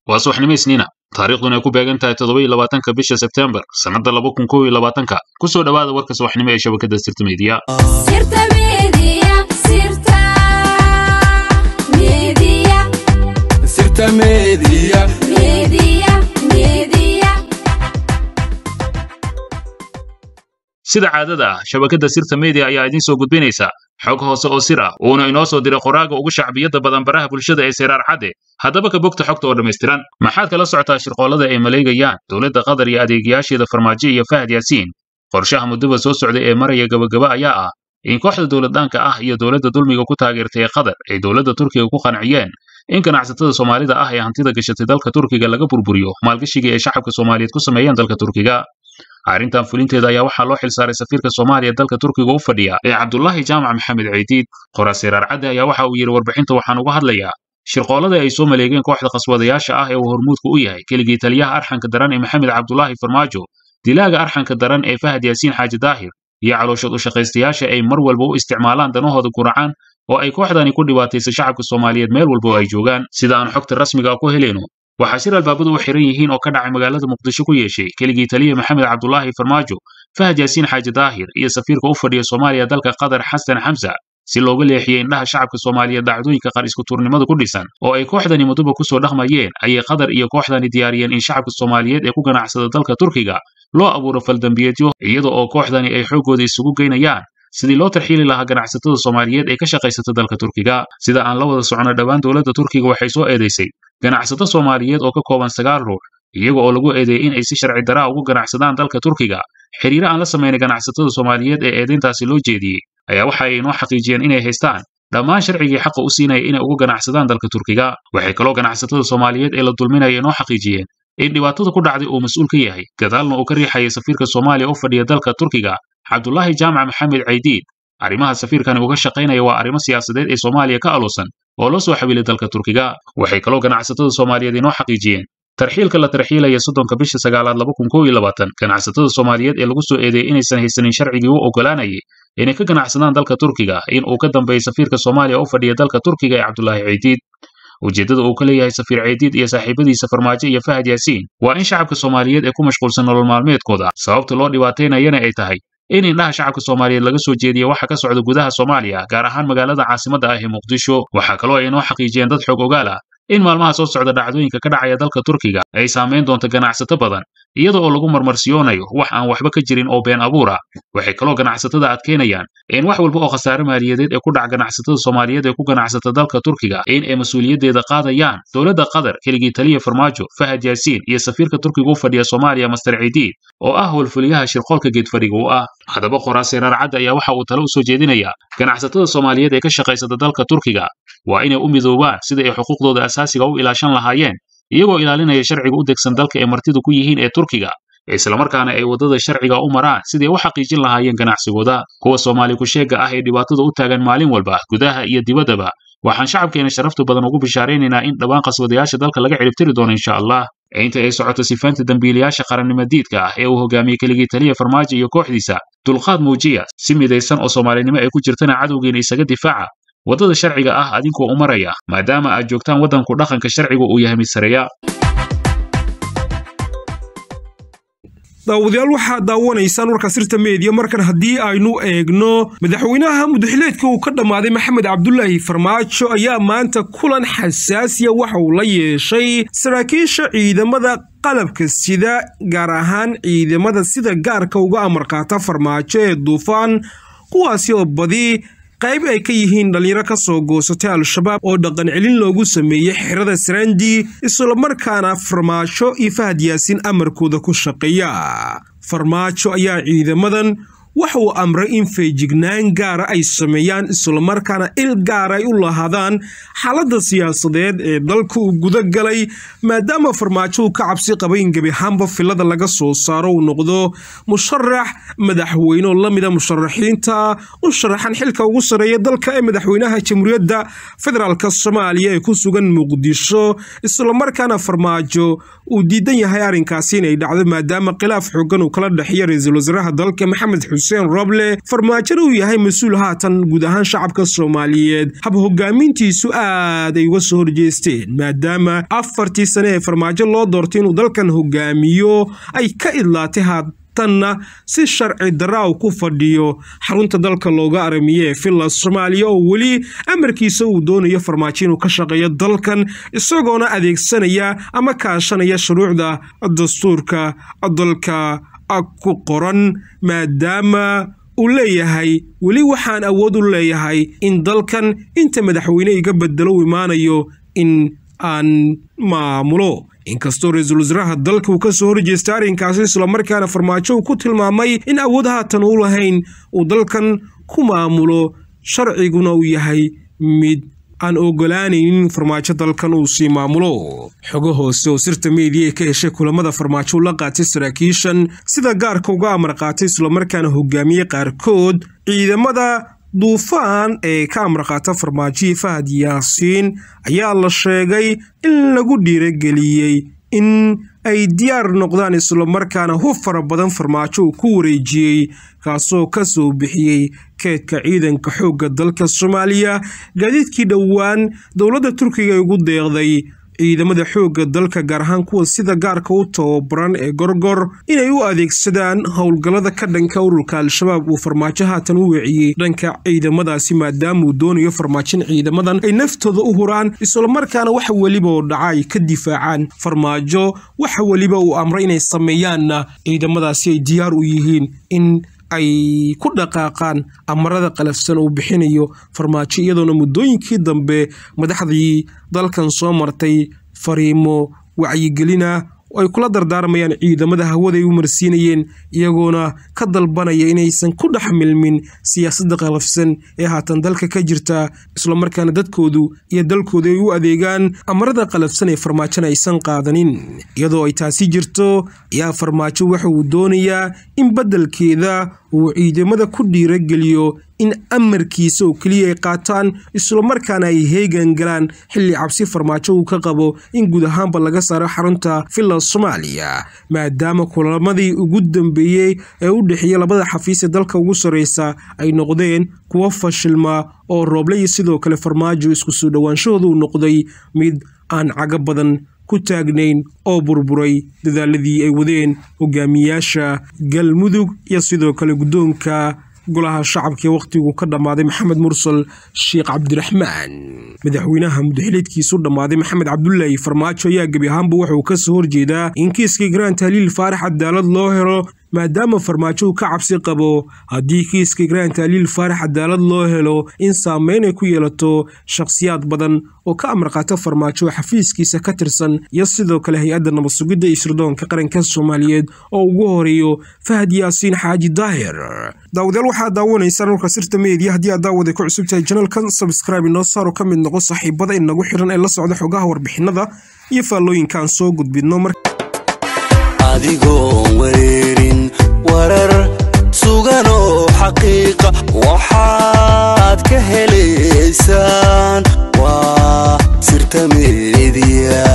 waa subaxnimo isniina taariikhduna ay ku beegan tahay toddoba iyo labaatanka bisha sebtembar sannadda laba kun kow iyo labaatanka ku soo dhowaada warka subaxnimo ee shabakadda sirta meediya Sirta Media, Sirta Media, Sirta Media. Media, Media. sida caadada ah shabakadda sirta media ayaa idiin soo gudbinaysa xog hoose oo sir ah uuna inoo soo diray qoraaga ugu shacbiyadda badan baraha bulshada ee seyraar cadde haddaba ka bogta xogta oo dhammaystiran maxaad kala socotaa shirqoollada ay maleegayaan dowladda qatar iyo adeegayaasheeda farmaajo iyo fahad yaasiin qorshaha muddaba soo socday ee maraya gabagaba ayaa ah in kooxda dowladdaanka ah iyo dowladda dulmiga ku taageertay ee qatar ay dowladda turkiga ku qanciyeen in ganacsatada soomaalida ah ee hantida gashatay dalka turkiga laga burburiyo maalgashigii ay shacabka soomaaliyeed ku sameeyeen dalka turkiga arrintan fulinteeda ayaa waxaa loo xilsaaray safiirka soomaaliya dalka turkiga u fadhiya ee cabdulaahi jaamac maxamed ceydiid qoraa seyraar cadde ayaa waxa uu yidhi warbixinta waxaan uga hadlayaa shirqoollada ay soo maleegeen kooxda khaswadayaasha ah ee uu hormuudku u yahay keligii taliyaha arxanka daran ee maxamed cabdulaahi farmaajo dilaaga arxanka daran ee fahad yaasiin xaaji daahir iyo calooshad u shaqaystayaasha ay mar walba u isticmaalaan danahooda guracaan oo ay kooxdani ku dhibaataysa shacabka soomaaliyeed meel walba oo ay joogaan sida aan xogta rasmiga ah ku helayno waxaa shir albaabadu u xiran yihiin oo ka dhacay magaalada muqdisho ku yeeshay keligii taliya maxamed cabdulaahi farmaajo fahad yaasiin xaaji daahir iyo safiirka u fadhiya soomaaliya dalka qatar xasan xamsa si looga leexiyey indhaha shacabka soomaaliyeed dhacdooyinka qaar iskuturnimada ku dhisan oo ay kooxdani muddoba ku soo dhaqmayeen ayay qatar iyo kooxdani diyaariyeen in shacabka soomaaliyeed ee ku ganacsada dalka turkiga loo abuuro faldambiyeedyo iyada oo kooxdani ay xooggooda isugu geynayaan sidii loo tarxiili lahaa ganacsatada soomaaliyeed ee ka shaqaysata dalka turkiga sida aan la wada socono dhowaan dowladda turkiga waxay soo eedaysay ganacsato soomaaliyeed oo ka kooban sagaal ruux iyaga oo lagu eedeeyey in ay si sharci daraa ugu ganacsadaan dalka turkiga xiriire aan la samaynay ganacsatada soomaaliyeed ee eedayntaasi loo jeediyey ayaa waxa ay inoo xaqiijiyeen inay haystaan dhammaan sharcigii xaqa u siinaya inay uga ganacsadaan dalka turkiga waxay kaloo ganacsatada soomaaliyeed ee la dulminaya inoo xaqiijiyeen in dhibaatada ku dhacday uu mas'uul ka yahay gadaalna uu ka riixayay safiirka soomaaliya u fadhiya dalka turkiga cabdulaahi jaamac maxamed ceydiid arrimaha safiirkani uga shaqaynaya waa arrimo siyaasadeed ee soomaaliya ka aloosan oo loo soo xawiilay dalka turkiga waxay kaloo ganacsatada soomaaliyeed inoo xaqiijiyeen tarxiilka la tarxiilaya soddonka bisha sagaalaad laba kun kow iyo labaatan ganacsatada soomaaliyeed ee lagu soo eedeeyey inaysan haysanin sharcigii u oggolaanayay inay ka ganacsadaan dalka turkiga in uu ka dambeeyey safiirka soomaaliya u fadhiya dalka turkiga ee cabdulaahi ceydiid ujeeddada uu ka leeyahay safiir ceydiid iyo saaxiibadiisa farmaajo iyo fahad yaasiin waa in shacabka soomaaliyeed ee ku mashquulsan nolol maalmeedkooda sababta loo dhibaataynayana ay tahay in indhaha shacabka soomaaliyeed laga soo jeediya waxa ka socda gudaha soomaaliya gaar ahaan magaalada caasimadda ah ee muqdisho waxaa kaloo ay inoo xaqiijiyeen dad xog ogaal ah in maalmaha soo socda dhacdooyinka ka dhacaya dalka turkiga ay saamayn doonto ganacsato badan iyada oo lagu marmarsiyoonayo wax aan waxba ka jirin oo been abuur ah waxay kaloo ganacsatada adkeynayaan in wax walba oo khasaare maaliyadeed ee ku dhaca ganacsatada soomaaliyeed ee ku ganacsata dalka turkiga in ay mas-uuliyaddeeda qaadayaan dowladda qatar keligii taliya farmaajo fahad yaasiin iyo safiirka turkiga u fadhiya soomaaliya master ciidiid oo ah howlfuliyaha shirqoolka geedfadhiga u ah haddaba qoraa seyraar cadde ayaa waxa uu talo u soo jeedinayaa ganacsatada soomaaliyeed ee ka shaqaysata dalka turkiga waa inay u midoobaan sida ay xuquuqdooda asaasiga u ilaashan lahaayeen iyagoo ilaalinaya sharciga u degsan dalka ay martida ku yihiin ee turkiga islamarkaana ay waddada sharciga u maraan sidai u xaqiijin lahaayeen ganacsigooda kuwa soomaali ku-sheegga ah ee dhibaatada u taagan maalin walba gudaha iyo dibaddaba waxaan shacabkeena sharafta badan ugu bishaaraynaynaa in dhowaan qaswadayaasha dalka laga ciribtiri doono insha allah inta ay socoto sifaanta dembiilayaasha qarannimo diidka ah ee uu hogaamiyey keligii taliya farmaajo iyo kooxdiisa dulqaad muujiya si midaysan oo soomaalinimo ay ku jirtana cadowgeena isaga difaaca waddada sharciga ah adinkoo u maraya maadaama aad joogtaan waddanku dhaqanka sharcigu uu yahay mid sareeya daawadayaal waxaad daawanaysaan warka sirta meediya markan haddii aynu eegno madaxweynaha mudaxileedka uu ka dhammaaday maxamed cabdulaahi farmaajo ayaa maanta kulan xasaasiya waxa uu la yeeshay saraakiisha ciidamada qalabka sida gaar ahaan ciidamada sida gaarka uga amarqaata farmaajo ee duufaan kuwaasi oo badi qayb ay ka yihiin dhallinyaro ka soo goosatay al-shabaab oo dhaqan celin loogu sameeyey xerada sarandi islamarkaana farmaajo iyo fahad yaasiin amarkooda ku shaqeeya farmaajo ayaa ciidamadan waxa uu amray in feejignaan gaara ay sameeyaan islamarkaana il gaara ay u lahaadaan xaaladda siyaasadeed ee dalka uu guda galay maadaama farmaajo uu ka cabsi qabay in gebi ahaanba filada laga soo saaro uu noqdo musharax madaxweyne oo lamida musharaxiinta u sharaxan xilka ugu sareeya dalka ee madaxweynaha jamhuuriyadda federaalk soomaaliya ee ku sugan muqdisho islamarkaana farmaajo uu diidan yahay arrinkaasi inay dhacdo maadaama khilaaf xoogan uu kala dhexeeya ra-iisul wasaaraha dalka maxamed xuseen xuseen roble farmaajona uu yahay mas-uul haatan guud ahaan shacabka soomaaliyeed hab hogaamintiisu aad ay uga soo horjeesteen maadaama afartii sane ee farmaajo loo doortay inuu dalkan hogaamiyo ay ka idlaatay haatanna si sharci darra u ku fadhiyo xarunta dalka looga aramiye ee villa soomaaliya oo weli amarkiisa uu doonayo farmaajo inuu ka shaqeeyo dalkan isagoona adeegsanaya ama kaashanaya shuruucda dastuurka dalka ku qoran maadaama uu leeyahay weli waxaan awood u leeyahay in dalkan inta madaxweyne iga bedelo u imaanayo in aan maamulo inkastoo ra-iisul wasaaraha dalka uu ka soo horjeesta arrinkaasi islamarkaana farmaajo uu ku tilmaamay in awood haatan u lahayn uu dalkan ku maamulo sharciguna uu yahay mid aan ogolaanaynin farmaajo dalkan uu sii maamulo xogo hoose oo sirta meediya ee ka heshay kulamada farmaajo u la qaatay saraakiishan sida gaarka uga amar qaatay islamarkaana hogaamiyey qaarkood ciidamada duufaan ee ka amar qaata farmaajoyi fahad yaasiin ayaa la sheegay in lagu dhiirageliyey in ay diyaar noqdaan islamarkaana hub fara badan farmaajo uu ku wareejiyey kaasoo ka soo bixiyey keedka ciidanka xoogga dalka soomaaliya gaadiidkii dhowaan dowladda turkiga ay ugu deeqday ciidamada xoogga dalka gaar ahaan kuwa sida gaarka u tababaran ee gorgor inay u adeegsadaan howlgallada ka dhanka ururka al-shabaab uu farmaajo haatan u weeciyey dhanka ciidamadaasi maadaama uu doonayo farmaajin ciidamadan ay naftooda u huraan islamarkaana wax weliba oo dhaca ay ka difaacaan farmaajo waxa weliba uu amray inay sameeyaanna ciidamadaasi ay diyaar u yihiin in ay ku dhaqaaqaan amarada qalafsan uu bixinayo farmaajo iyadoona muddooyinkii dambe madaxdii dalkan soo martay fariimo wacyigelina oo ay kula dardaarmayaan ciidamada hawada ay u marsiinayeen iyagoona ka dalbanaya inaysan ku dhex milmin siyaasadda qalafsan ee haatan dalka ka jirta islamarkaana dadkoodu iyo dalkoodu ay u adeegaan amarada qalafsan ee farmaajona aysan qaadanin iyadoo ay taasi jirto ayaa farmaajo waxa uu doonayaa in beddelkeeda uu ciidamada ku dhiirageliyo in amarkiisa oo keliya ay qaataan islamarkaana ay heegan galaan xilli cabsi farmaajo uu ka qabo in guud ahaanba laga saaro xarunta villa soomaaliya maadaama kulamadii ugu dambeeyey ee u dhexeeya labada xafiis ee dalka ugu sarreysa ay noqdeen kuwo fashilma oo rooble iyo sidoo kale farmaajo isku soo dhowaanshahooda uu noqday mid aan cago badan ku taagnayn oo burburay dadaaladii ay wadeen hogaamiyaasha galmudug iyo sidoo kale guddoonka golaha shacabka ee wakhtigu ka dhammaaday maxamed mursal sheekh cabdiraxmaan madaxweynaha mudaxiliedkiisu dhammaaday maxamed cabdulaahi farmaajo ayaa gebi ahaanba wuxuu ka soo horjeedaa in kiiskii garaan tahliil faarax cadaalad loo helo maadaama farmaajo uu ka cabsi qabo haddii kiiska garaan tahliil faarax cadaalad loo helo in saameyn ay ku yeelato shakhsiyaad badan oo ka amar qaata farmaajo oo xafiiskiisa ka tirsan iyo sidoo kale hay-adda nabad sugidda iyo sirdoonka qaranka soomaaliyeed oo ugu horeeyo fahad yaasiin xaaji daahir daawadayaal waxaad daawanaysaan dhulka sirta meediya haddii aad daawaday ku cusub tahay janalkan sabscribe inoo saaro ka mid noqo saaxiibada inagu xiran ee la socda xogaha warbixinada iyo faallooyinkaan soo gudbidno mar adigoon wareerin warar sugan oo xaqiiqa waxaad ka helaysaan waa sirta meediya